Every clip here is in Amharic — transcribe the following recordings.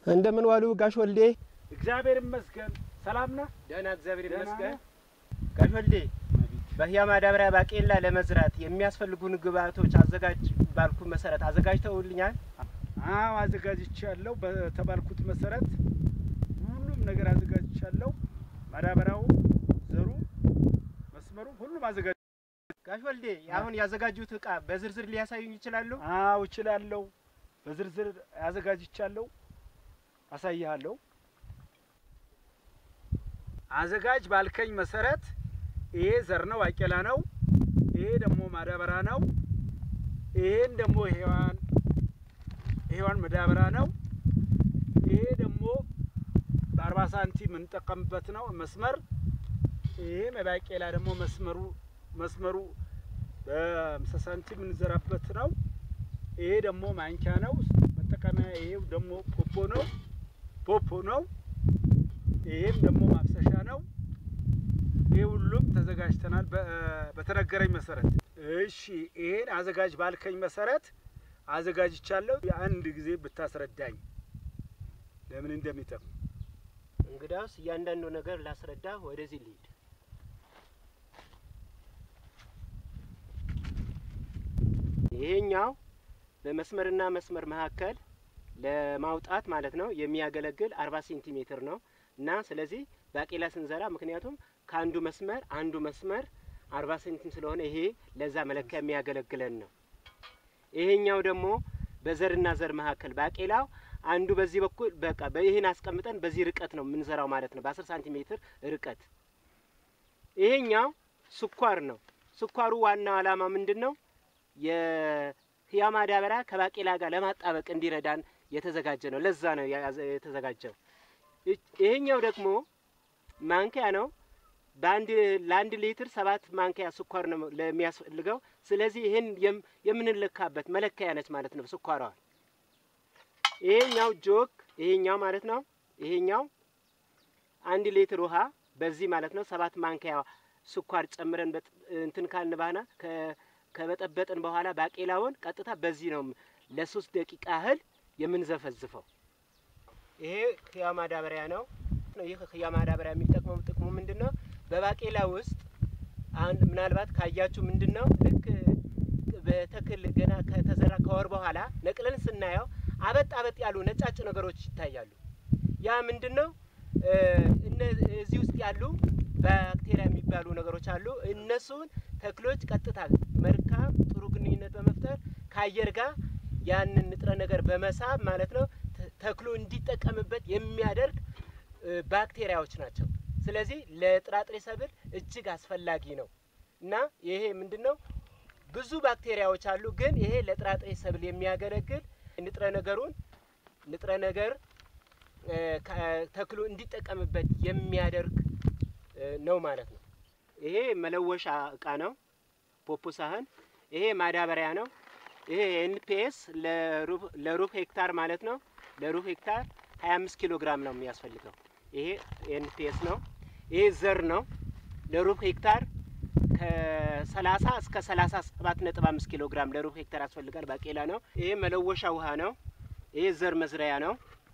እንደምን ዋሉ ጋሽ ወልዴ? እግዚአብሔር ይመስገን። ሰላም ነህ? ደህና እግዚአብሔር ደህና ይመስገን። ነህ? ጋሽ ወልዴ በህያ ማዳበሪያ ባቄላ ለመዝራት የሚያስፈልጉን ግብአቶች አዘጋጅ ባልኩ መሰረት አዘጋጅተውልኛል? አዎ አዘጋጅቻለሁ። በተባልኩት መሰረት ሁሉም ነገር አዘጋጅቻለሁ። ማዳበሪያው፣ ዘሩ፣ መስመሩ ሁሉም አዘጋጅ ጋሽ ወልዴ አሁን ያዘጋጁት እቃ በዝርዝር ሊያሳዩኝ ይችላሉ? አዎ እችላለሁ። በዝርዝር አዘጋጅቻለሁ። አሳይሃለሁ። አዘጋጅ ባልከኝ መሰረት ይሄ ዘር ነው፣ ባቄላ ነው። ይሄ ደግሞ ማዳበሪያ ነው። ይሄን ደግሞ ሔዋን ሔዋን ማዳበሪያ ነው። ይሄ ደግሞ በአርባ ሳንቲም የምንጠቀምበት ነው መስመር። ይሄ ባቄላ ደግሞ መስመሩ መስመሩ በአምሳ ሳንቲም የምንዘራበት ነው። ይሄ ደግሞ ማንኪያ ነው መጠቀሚያ። ይሄው ደግሞ ፖፖ ነው ፖፖ ነው። ይሄም ደግሞ ማፍሰሻ ነው። ይሄ ሁሉም ተዘጋጅተናል በ- በተነገረኝ መሰረት። እሺ ይሄን አዘጋጅ ባልከኝ መሰረት አዘጋጅቻለሁ። አንድ ጊዜ ብታስረዳኝ ለምን እንደሚጠቅም። እንግዳውስ እያንዳንዱ ነገር ላስረዳ። ወደዚህ ልሂድ። ይሄኛው በመስመርና መስመር መካከል ለማውጣት ማለት ነው የሚያገለግል አርባ ሴንቲሜትር ነው እና ስለዚህ ባቄላ ስንዘራ ምክንያቱም ከአንዱ መስመር አንዱ መስመር አርባ ሴንቲም ስለሆነ ይሄ ለዛ መለኪያ የሚያገለግለን ነው። ይሄኛው ደግሞ በዘርና ዘር መካከል ባቄላው አንዱ በዚህ በኩል በቃ ይህን አስቀምጠን በዚህ ርቀት ነው የምንዘራው ማለት ነው፣ በአስር ሳንቲሜትር ርቀት። ይሄኛው ስኳር ነው። ስኳሩ ዋናው ዓላማ ምንድን ነው? የህያ ማዳበሪያ ከባቄላ ጋር ለማጣበቅ እንዲረዳን የተዘጋጀ ነው። ለዛ ነው ያዘ- የተዘጋጀው። ይ- ይሄኛው ደግሞ ማንኪያ ነው። በአንድ ለአንድ ሊትር ሰባት ማንኪያ ስኳር ነው ለሚያስፈልገው። ስለዚህ ይህን የም- የምንለካበት መለኪያ ነች ማለት ነው ስኳሯ። ይሄኛው ጆክ ይሄኛው ማለት ነው። ይሄኛው አንድ ሊትር ውሃ በዚህ ማለት ነው ሰባት ማንኪያ ስኳር ጨምረን በጥ- እንትን ካልን በኋላ ከ- ከበጠበጥን በኋላ ባቄላውን ቀጥታ በዚህ ነው ለሶስት ደቂቃ ያህል የምንዘፈዝፈው። ይሄ ህያ ማዳበሪያ ነው። ይህ ህያ ማዳበሪያ የሚጠቅመው ጥቅሙ ምንድን ነው? በባቄላ ውስጥ አንድ ምናልባት ካያችሁ ምንድን ነው ልክ በተክል ገና ከተዘራ ከወር በኋላ ነቅለን ስናየው አበጥ አበጥ ያሉ ነጫጭ ነገሮች ይታያሉ። ያ ምንድን ነው? እ፣ እነ- እዚህ ውስጥ ያሉ ባክቴሪያ የሚባሉ ነገሮች አሉ። እነሱን ተክሎች ቀጥታ መልካም ጥሩ ግንኙነት በመፍጠር ከአየር ጋር ያንን ንጥረ ነገር በመሳብ ማለት ነው ተ- ተክሉ እንዲጠቀምበት የሚያደርግ እ፣ ባክቴሪያዎች ናቸው። ስለዚህ ለጥራጥሬ ሰብል እጅግ አስፈላጊ ነው እና ይሄ ምንድን ነው ብዙ ባክቴሪያዎች አሉ፣ ግን ይሄ ለጥራጥሬ ሰብል የሚያገለግል ንጥረ ነገሩን ንጥረ ነገር እ፣ ከ- ተክሉ እንዲጠቀምበት የሚያደርግ እ፣ ነው ማለት ነው። ይሄ መለወሻ እቃ ነው፣ ፖፖ ሳህን። ይሄ ማዳበሪያ ነው። ይሄ ኤንፒኤስ ለሩብ ሄክታር ማለት ነው። ለሩብ ሄክታር 25 ኪሎ ግራም ነው የሚያስፈልገው። ይሄ ኤንፒኤስ ነው። ይሄ ዘር ነው። ለሩብ ሄክታር ከ30 እስከ 37.5 ኪሎ ግራም ለሩብ ሄክታር ያስፈልጋል። ባቄላ ነው። ይሄ መለወሻ ውሃ ነው። ይሄ ዘር መዝሪያ ነው።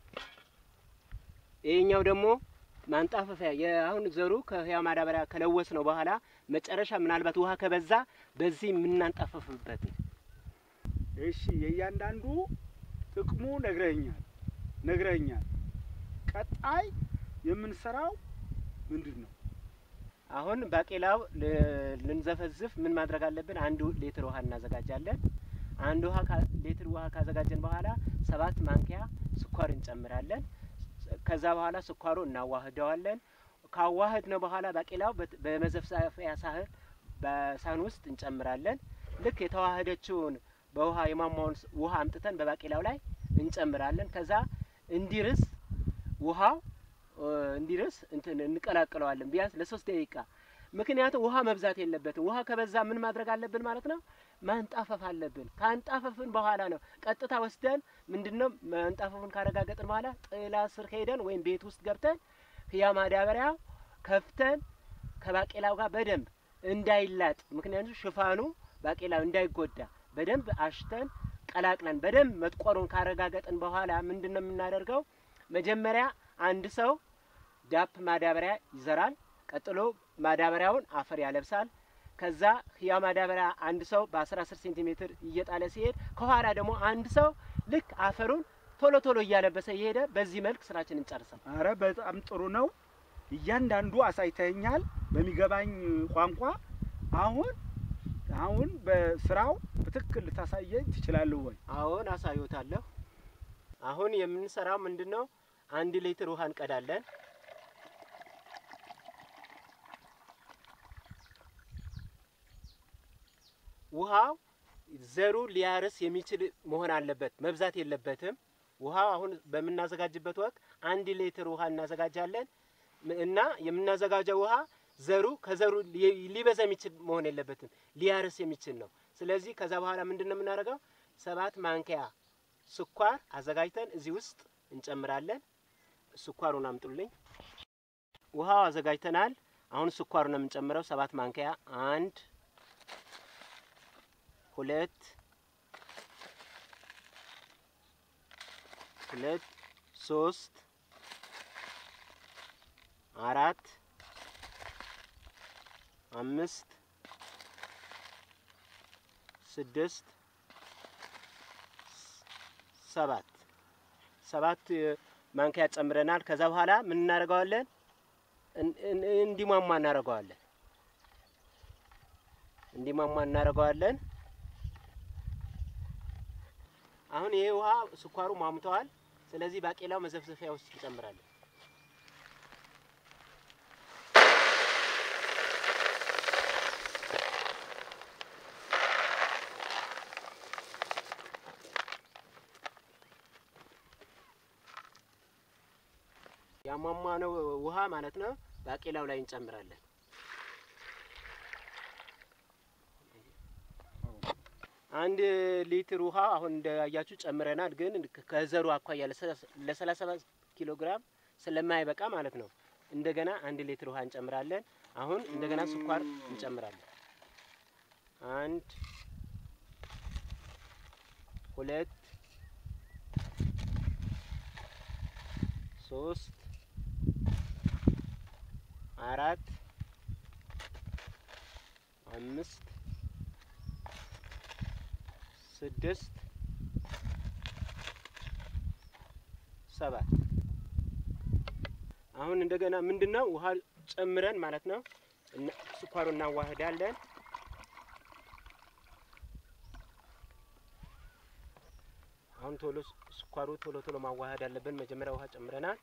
ይሄኛው ደግሞ ማንጣፈፊያ የአሁን ዘሩ ከህያ ማዳበሪያ ከለወስ ነው በኋላ መጨረሻ ምናልባት ውሃ ከበዛ በዚህ የምናንጣፈፍበት ነው። እሺ የእያንዳንዱ ጥቅሙ ነግረኛል ነግረኛል። ቀጣይ የምንሰራው ምንድን ነው? አሁን ባቄላው ል- ልንዘፈዝፍ ምን ማድረግ አለብን? አንድ ሊትር ውሃ እናዘጋጃለን። አንድ ውሃ ካ- ሊትር ውሃ ካዘጋጀን በኋላ ሰባት ማንኪያ ስኳር እንጨምራለን። ከዛ በኋላ ስኳሩ እናዋህደዋለን። ካዋህድ ነው በኋላ ባቄላው በት- በመዘፍዘፊያ ሳህን በሳህን ውስጥ እንጨምራለን። ልክ የተዋህደችውን በውሃ የሟሟውን ስ- ውሃ አምጥተን በባቄላው ላይ እንጨምራለን። ከዛ እንዲርስ ውሃው እ፣ እንዲርስ እንትን እንቀላቅለዋለን ቢያንስ ለሶስት ደቂቃ። ምክንያቱም ውሃ መብዛት የለበትም። ውሃ ከበዛ ምን ማድረግ አለብን ማለት ነው? ማንጣፈፍ አለብን። ካንጣፈፍን በኋላ ነው ቀጥታ ወስደን ምንድን ነው ማንጣፈፉን ካረጋገጥን በኋላ ጥላ ስር ሄደን ወይም ቤት ውስጥ ገብተን ህያ ማዳበሪያ ከፍተን ከባቄላው ጋር በደንብ እንዳይላጥ፣ ምክንያቱም ሽፋኑ ባቄላው እንዳይጎዳ በደንብ አሽተን ቀላቅለን በደንብ መጥቆሩን ካረጋገጥን በኋላ ምንድን ነው የምናደርገው? መጀመሪያ አንድ ሰው ዳፕ ማዳበሪያ ይዘራል። ቀጥሎ ማዳበሪያውን አፈር ያለብሳል። ከዛ ህያ ማዳበሪያ አንድ ሰው በ10 10 ሴንቲሜትር እየጣለ ሲሄድ ከኋላ ደግሞ አንድ ሰው ልክ አፈሩን ቶሎ ቶሎ እያለበሰ እየሄደ በዚህ መልክ ስራችን እንጨርሳል። አረ በጣም ጥሩ ነው። እያንዳንዱ አሳይተኛል በሚገባኝ ቋንቋ። አሁን አሁን በስራው በትክክል ልታሳየኝ ትችላለህ ወይ? አሁን አሳዩታለሁ። አሁን የምንሰራው ምንድን ነው? አንድ ሊትር ውሃ እንቀዳለን። ውሃው ዘሩ ሊያርስ የሚችል መሆን አለበት፣ መብዛት የለበትም። ውሃው አሁን በምናዘጋጅበት ወቅት አንድ ሊትር ውሃ እናዘጋጃለን እና የምናዘጋጀው ውሃ ዘሩ ከዘሩ ሊ- ሊበዛ የሚችል መሆን የለበትም፣ ሊያርስ የሚችል ነው። ስለዚህ ከዛ በኋላ ምንድን ነው የምናደርገው? ሰባት ማንኪያ ስኳር አዘጋጅተን እዚህ ውስጥ እንጨምራለን። ስኳሩን አምጡልኝ። ውሃው አዘጋጅተናል። አሁን ስኳሩን ነው የምንጨምረው። ሰባት ማንኪያ አንድ ሁለት ሁለት ሶስት አራት አምስት ስድስት ሰባት ሰባት ማንኪያ ጨምረናል። ከዛ በኋላ ምን እናደርገዋለን? እን- እን- እንዲሟሟ እናደርገዋለን። እንዲሟሟ እናደርገዋለን። አሁን ይሄ ውሃ ስኳሩ ሟምተዋል። ስለዚህ ባቄላው መዘፍዘፊያ ውስጥ እንጨምራለን። ያሟሟ ነው ውሃ ማለት ነው። ባቄላው ላይ እንጨምራለን። አንድ ሊትር ውሃ አሁን እንዳያችሁ ጨምረናል። ግን ከዘሩ አኳያ ለሰላሳ ሰባት ኪሎ ግራም ስለማይበቃ ማለት ነው እንደገና አንድ ሊትር ውሃ እንጨምራለን። አሁን እንደገና ስኳር እንጨምራለን። አንድ ሁለት ሶስት አራት አምስት ስድስት ሰባት አሁን እንደገና ምንድነው ውሃ ጨምረን ማለት ነው እና- ስኳሩ እናዋህዳለን። አሁን ቶሎ ስ- ስኳሩ ቶሎ ቶሎ ማዋሃድ አለብን። መጀመሪያ ውሃ ጨምረናል።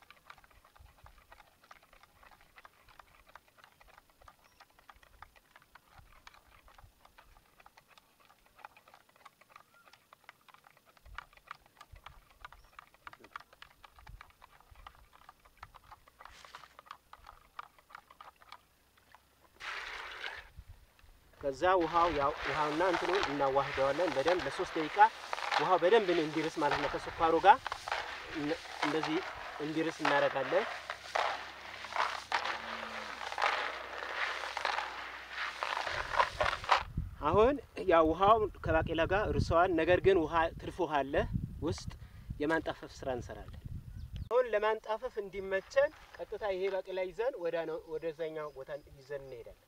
ከዛ ውሃው ያው ውሃውና እንትኑ እናዋህደዋለን በደንብ ለሶስት ደቂቃ ውሃው በደንብ እንዲርስ ማለት ነው። ከስኳሩ ጋር እነ- እንደዚህ እንዲርስ እናደርጋለን። አሁን ያው ውሃው ከባቄላ ጋር እርሰዋል። ነገር ግን ውሃ ትርፍ ውሃ አለ ውስጥ የማንጣፈፍ ስራ እንሰራለን። አሁን ለማንጣፈፍ እንዲመቸን ቀጥታ ይሄ ባቄላ ይዘን ወደ ነው ወደዛኛው ቦታ ይዘን እንሄዳለን።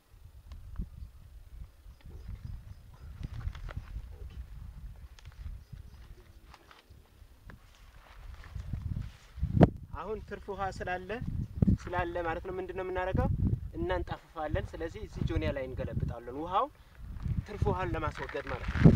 አሁን ትርፍ ውሃ ስላለ ስላለ ማለት ነው ምንድን ነው የምናደርገው? እናንጣፍፋለን። ስለዚህ እዚህ ጆኒያ ላይ እንገለብጣለን። ውሃው ትርፍ ውሃን ለማስወገድ ማለት ነው።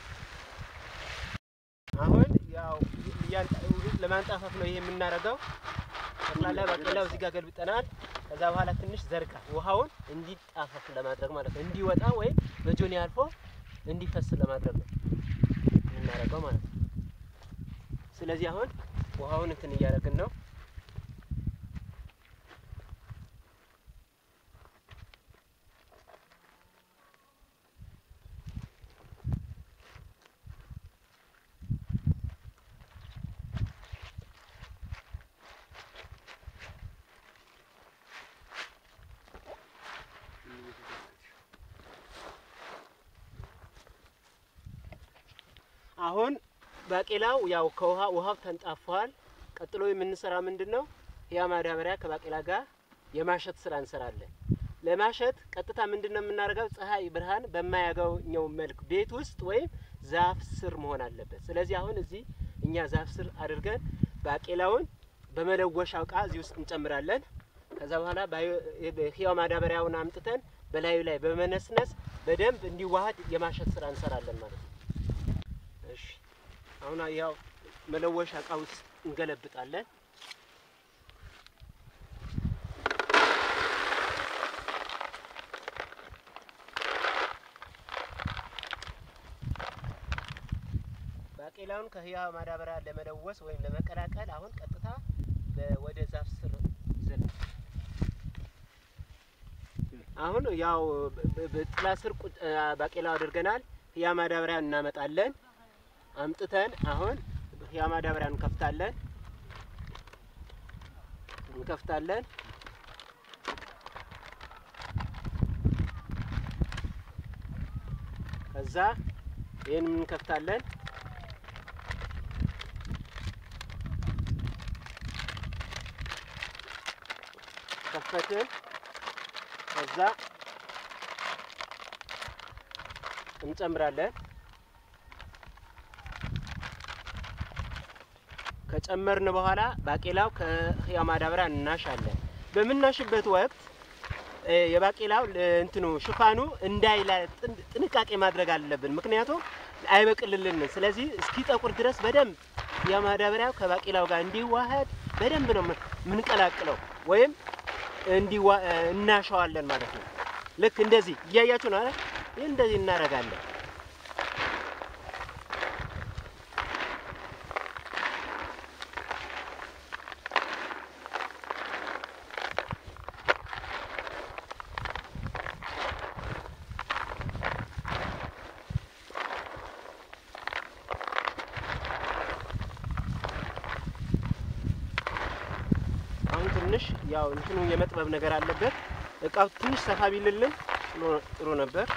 አሁን ያው እያን- ለማንጣፈፍ ነው ይሄ የምናደርገው። ጠቅላላ ባቄላው እዚህ ጋር ገልብጠናል። ከዛ በኋላ ትንሽ ዘርጋ ውሃውን እንዲጣፈፍ ለማድረግ ማለት ነው። እንዲወጣ ወይም በጆኒያ አልፎ እንዲፈስ ለማድረግ ነው የምናደርገው ማለት ነው። ስለዚህ አሁን ውሃውን እንትን እያደረግን ነው። አሁን ባቄላው ያው ከውሃ ውሃው ተንጣፏል። ቀጥሎ የምንሰራው ምንድን ነው? ያ ማዳበሪያ ከባቄላ ጋር የማሸት ስራ እንሰራለን። ለማሸት ቀጥታ ምንድን ነው የምናደርገው? ፀሐይ ብርሃን በማያገኘው መልክ ቤት ውስጥ ወይም ዛፍ ስር መሆን አለበት። ስለዚህ አሁን እዚህ እኛ ዛፍ ስር አድርገን ባቄላውን በመለወሻው እቃ እዚህ ውስጥ እንጨምራለን። ከዛ በኋላ ህያው ማዳበሪያውን አምጥተን በላዩ ላይ በመነስነስ በደንብ እንዲዋሃድ የማሸት ስራ እንሰራለን ማለት ነው። እሺ አሁን ያው መለወሻ እቃ ውስጥ እንገለብጣለን። ባቄላውን ከህያው ማዳበሪያ ለመለወስ ወይም ለመቀላቀል አሁን ቀጥታ ወደ ዛፍ ስር ይዘን አሁን ያው በጥላ ስር ባቄላው አድርገናል። ህያው ማዳበሪያ እናመጣለን። አምጥተን አሁን ህያው ማዳበሪያ እንከፍታለን እንከፍታለን ከዛ ይህን እንከፍታለን ከፈትን ከዛ እንጨምራለን። ከጨመርን በኋላ ባቄላው ከህያው ማዳበሪያ እናሻለን። በምናሽበት ወቅት የባቄላው እንትኑ ሽፋኑ እንዳይላ ጥንቃቄ ማድረግ አለብን፣ ምክንያቱም አይበቅልልንም። ስለዚህ እስኪጠቁር ድረስ በደንብ ህያው ማዳበሪያው ከባቄላው ጋር እንዲዋሃድ በደንብ ነው የምንቀላቅለው ወይም እንዲዋ እናሸዋለን ማለት ነው። ልክ እንደዚህ እያያችሁ ነው አይደል? ይህ እንደዚህ እናደርጋለን። አሁን ትንሽ ያው እንትኑ የመጥበብ ነገር አለበት። እቃው ትንሽ ሰፋ ቢልልን ጥሩ ነበር።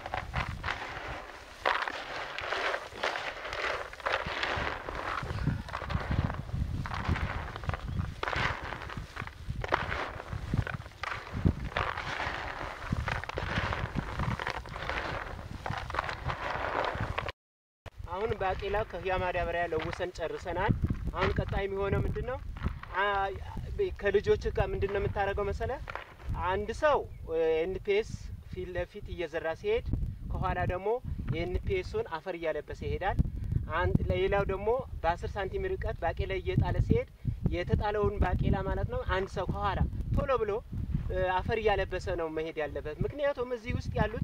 አሁን ባቄላ ከህያው ማዳበሪያ ለውሰን ጨርሰናል። አሁን ቀጣይ የሚሆነው ምንድን ነው? ከልጆች ጋር ምንድን ነው የምታደርገው መሰለ? አንድ ሰው ኤንፒኤስ ፊት ለፊት እየዘራ ሲሄድ ከኋላ ደግሞ የኤንፒኤሱን አፈር እያለበሰ ይሄዳል። ሌላው ደግሞ በአስር ሳንቲም ርቀት ባቄላ እየጣለ ሲሄድ የተጣለውን ባቄላ ማለት ነው አንድ ሰው ከኋላ ቶሎ ብሎ አፈር እያለበሰ ነው መሄድ ያለበት። ምክንያቱም እዚህ ውስጥ ያሉት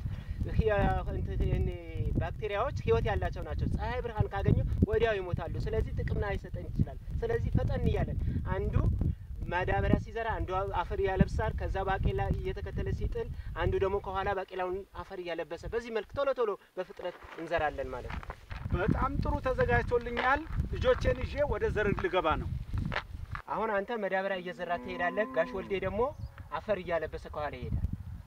ባክቴሪያዎች ህይወት ያላቸው ናቸው። ፀሐይ ብርሃን ካገኙ ወዲያው ይሞታሉ። ስለዚህ ጥቅም ላይሰጠን ይችላል። ስለዚህ ፈጠን እያለን አንዱ ማዳበሪያ ሲዘራ አንዱ አፈር እያለብሳል። ከዛ ባቄላ እየተከተለ ሲጥል አንዱ ደግሞ ከኋላ ባቄላውን አፈር እያለበሰ በዚህ መልክ ቶሎ ቶሎ በፍጥነት እንዘራለን ማለት ነው። በጣም ጥሩ ተዘጋጅቶልኛል። ልጆቼን ይዤ ወደ ዘር ልገባ ነው። አሁን አንተ ማዳበሪያ እየዘራ ትሄዳለህ። ጋሽ ወልዴ ደግሞ አፈር እያለበሰ ከኋላ ይሄዳል።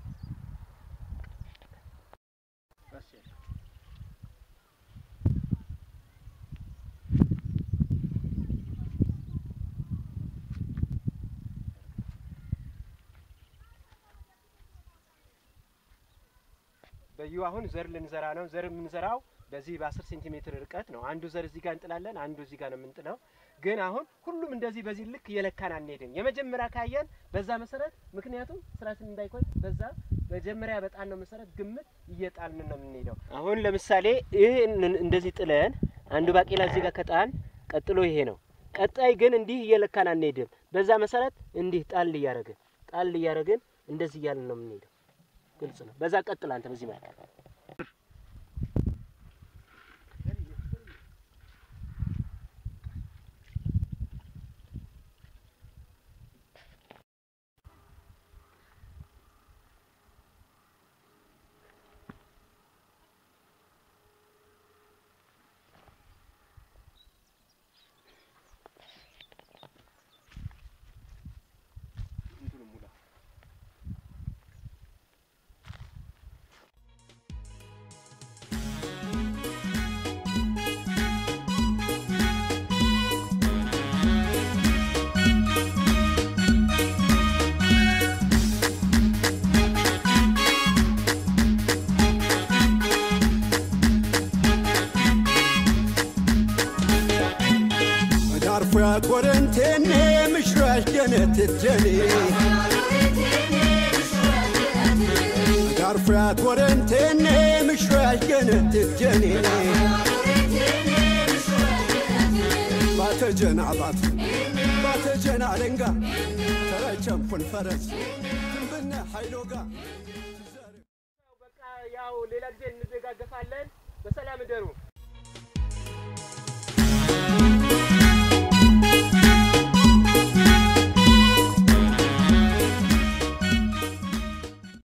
በዩ አሁን ዘር ልንዘራ ነው። ዘር የምንዘራው በዚህ በአስር ሴንቲሜትር ርቀት ነው። አንዱ ዘር እዚህ ጋር እንጥላለን፣ አንዱ እዚህ ጋር ነው የምንጥለው። ግን አሁን ሁሉም እንደዚህ በዚህ ልክ እየለካን አንሄድም። የመጀመሪያ ካየን በዛ መሰረት ምክንያቱም ስራችን እንዳይቆይ በዛ መጀመሪያ በጣል ነው መሰረት ግምት እየጣልን ነው የምንሄደው። አሁን ለምሳሌ ይህ እንደዚህ ጥለን አንዱ ባቄላ እዚህ ጋር ከጣን ቀጥሎ ይሄ ነው። ቀጣይ ግን እንዲህ እየለካን አንሄድም። በዛ መሰረት እንዲህ ጣል እያደረግን ጣል እያደረግን እንደዚህ እያልን ነው የምንሄደው። ግልጽ ነው። በዛ ቀጥል አንተ በዚህ ማለት ጋርፎያት ወረንቴኔ ምሽራሽ ገነት ጀኔ ጋርፎያት ወረንቴኔ ምሽራሽ ገነት ጀኔ ባተጀና ባት ባተጀና አለንጋ ተረቸንኩን ፈረስ ትንብነ ኃይሎጋ በቃ ያው ሌላ ጊዜ እንደጋገፋለን። በሰላም እደሩ።